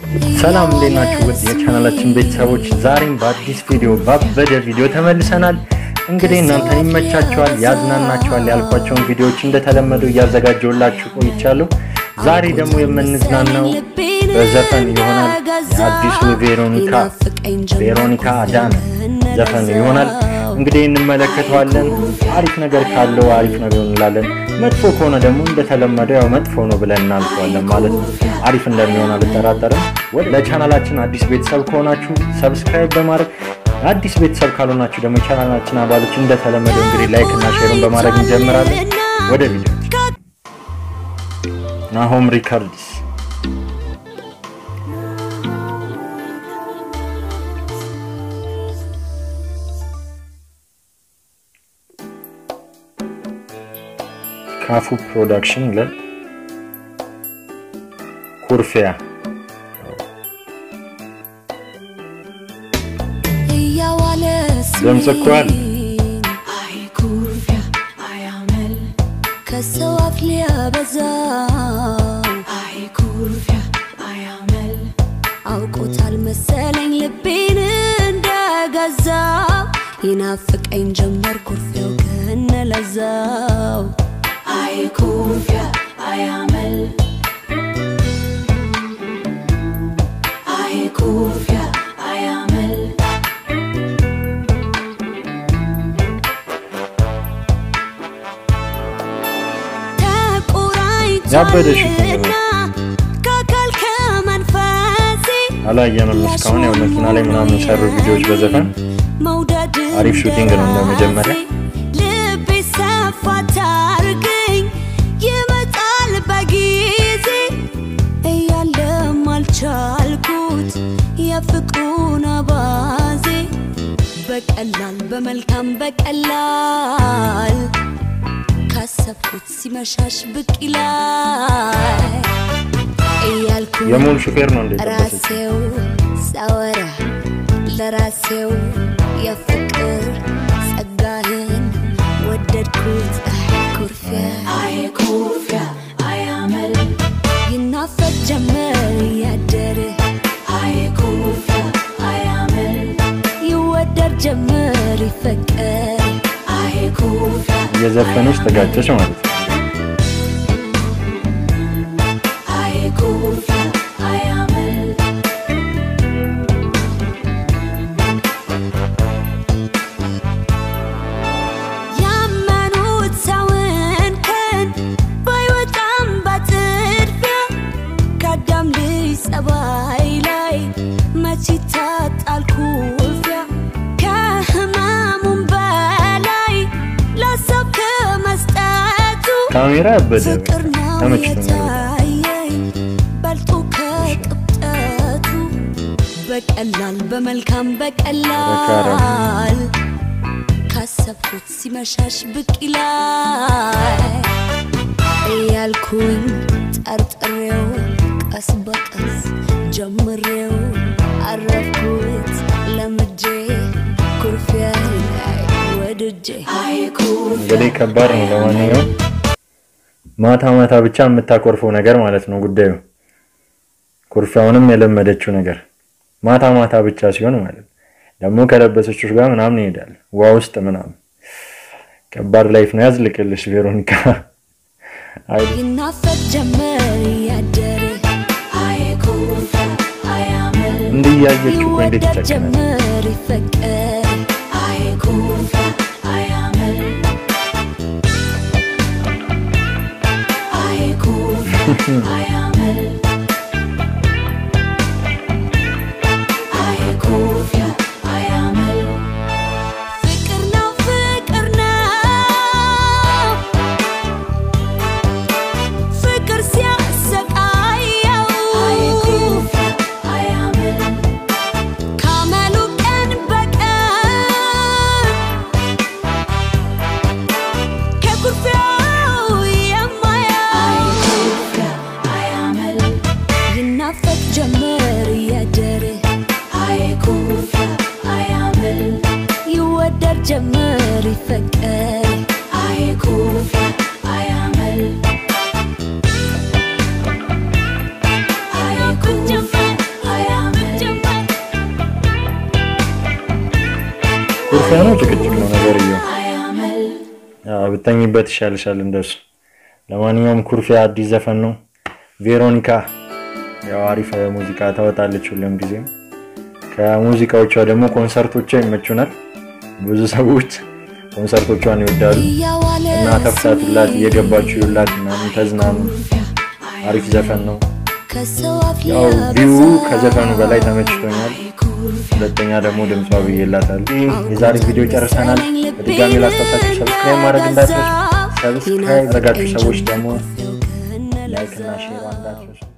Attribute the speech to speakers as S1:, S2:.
S1: ሰላም እንዴት ናችሁ? ውድ የቻናላችን ቤተሰቦች ዛሬም በአዲስ ቪዲዮ ባበደ ቪዲዮ ተመልሰናል። እንግዲህ እናንተን ይመቻቸዋል፣ ያዝናናቸዋል ያልኳቸውን ቪዲዮዎች እንደተለመደው እያዘጋጀሁላችሁ ቆይቻለሁ። ዛሬ ደግሞ የምንዝናናው በዘፈን ይሆናል። የአዲሱ ቬሮኒካ ቬሮኒካ አዳነ ዘፈን ይሆናል። እንግዲህ እንመለከተዋለን። አሪፍ ነገር ካለው አሪፍ ነገር እንላለን፣ መጥፎ ከሆነ ደግሞ እንደተለመደው ያው መጥፎ ነው ብለን እናልፈዋለን ማለት ነው። አሪፍ እንደሚሆን አልጠራጠርም። ለቻናላችን አዲስ ቤተሰብ ከሆናችሁ ሰብስክራይብ በማድረግ አዲስ ቤተሰብ ካልሆናችሁ ደግሞ የቻናላችን አባሎች እንደተለመደው እንግዲህ ላይክ እና ሼሩን በማድረግ እንጀምራለን። ወደ ቪዲዮ ናሆም ሪካርድስ ካፉ ፕሮዳክሽን ይላል። ኩርፊያ ድምፅ እኮ አለ።
S2: ከሰው አፍ ሊያበዛ አውቆታል መሰለኝ ልቤን እንደገዛ ይናፍቀኝ ጀመር ኩርፊያው ከነለዛው አይ ኩርፊያ አያመል አይ ኩርፊያ አያመል
S1: ያበደሽ
S2: ተቆራኝቷልና ከአካል ከመንፈሴ
S1: አላየንም እስካሁን። ያው መኪና ላይ ምናምን የሰሩ ቪዲዮዎች በዘፈን
S2: መውደድ
S1: አሪፍ ሹቲንግ ነው እንደ መጀመሪያ።
S2: ልቤ ሰፋ ታርገኝ ይመጣል በጊዜ እያለም አልቻልኩት የፍቅሩን አባዜ በቀላል በመልካም በቀላል ካሰብኩት ሲመሻሽ ብቅ ይላል እያልኩ
S1: የሙሉ ሹፌር ነው እንደ ጠበሰች
S2: ራሴው ሳወራ ለራሴው የፍቅር ጸጋህን ወደድኩት። አይ ኩርፊያ አይ ኩርፊያ አያመል ይናፈቅ ጀመር እያደረ አይ ኩርፊያ አያመል ይወደድ ጀመር ይፈቀር አይ ኩርፊያ
S1: እየዘፈነች ተጋጨች ማለት ነው።
S2: አይ ኩርፊያ አያመል ያመኑት ሰውን ከን ባይወጣም በጥድፊያ ከአዳም ልጅ ጸባይ ላይ መች ይታጣል ኩርፊያ ከህመሙም በላይ ለሰው ከመስጠቱ
S1: ካሜራ ያበደ
S2: ፍቅር ነው
S1: ተመችቶኛል።
S2: የታየኝ በልጦ ከቅብጠቱ በቀላል በመልካም በቀላል ካሰብኩት ሲመሻሽ ብቅ ይላል እያልኩኝ ጠርጥሬው ቀስ በቀስ ጀምሬው አረፍኩት ለምጄ ኩርፊያ ላይ ወድጄ አይ
S1: እንግዲህ ከባድ ነው። ለማንኛውም ማታ ማታ ብቻ የምታኮርፈው ነገር ማለት ነው ጉዳዩ። ኩርፊያውንም የለመደችው ነገር ማታ ማታ ብቻ ሲሆን ማለት ነው። ደግሞ ከለበሰችው ጋር ምናምን ይሄዳል ውሃ ውስጥ ምናምን። ከባድ ላይፍ ነው። ያዝልቅልሽ ቬሮኒካ። አይ
S2: ይናፈቅ ጀመር እያደረ አይ ኩርፊያ አያምር
S1: እንዲህ እያየችው እኮ እንዴት
S2: ይወደድ
S1: ይጨክናል?
S2: ጀመር ይፈቀር አይ ኩርፊያ አያምር አይ ኩርፊያ አያምር አይ ኩርፊያ አያምር ፍቅር ነው ፍቅር ነው ፍቅር ሲያሰቃየው ካመሉ ቀን በቀን ከኩርፊያው የማያው ይናፈቅ ጀመር እያደረ ይወደድ ጀመር ይፈቀር
S1: ኩርፊያ ነው ጭቅጭቅ ነው ነገርየው። አዎ ብተኝበት ይሻልሻል እንደሱ። ለማንኛውም ኩርፊያ አዲስ ዘፈን ነው። ቬሮኒካ ያው አሪፍ ሙዚቃ ታወጣለች ሁሉም ጊዜም። ከሙዚቃዎቿ ደግሞ ኮንሰርቶቿ ይመቹናል። ብዙ ሰዎች ኮንሰርቶቿን ይወዳሉ
S2: እያዋለ
S1: እና ተፍታቱላት፣ እየገባችሁ ይውላት ምናምን ተዝናኑ። አሪፍ ዘፈን ነው።
S2: ከሰው አፍ
S1: ያው ቪው ከዘፈኑ በላይ ተመችቶኛል። ሁለተኛ ደግሞ ድምጿ ብዬላታል። የዛሬ ቪዲዮ ጨርሰናል። በድጋሚ ላስታውሳችሁ ሰብስክራይብ ማድረግ እንዳትረሱ። ሰብስክራይብ ያደረጋችሁ ሰዎች ደግሞ ላይክ እና ሼር እንዳትረሱ።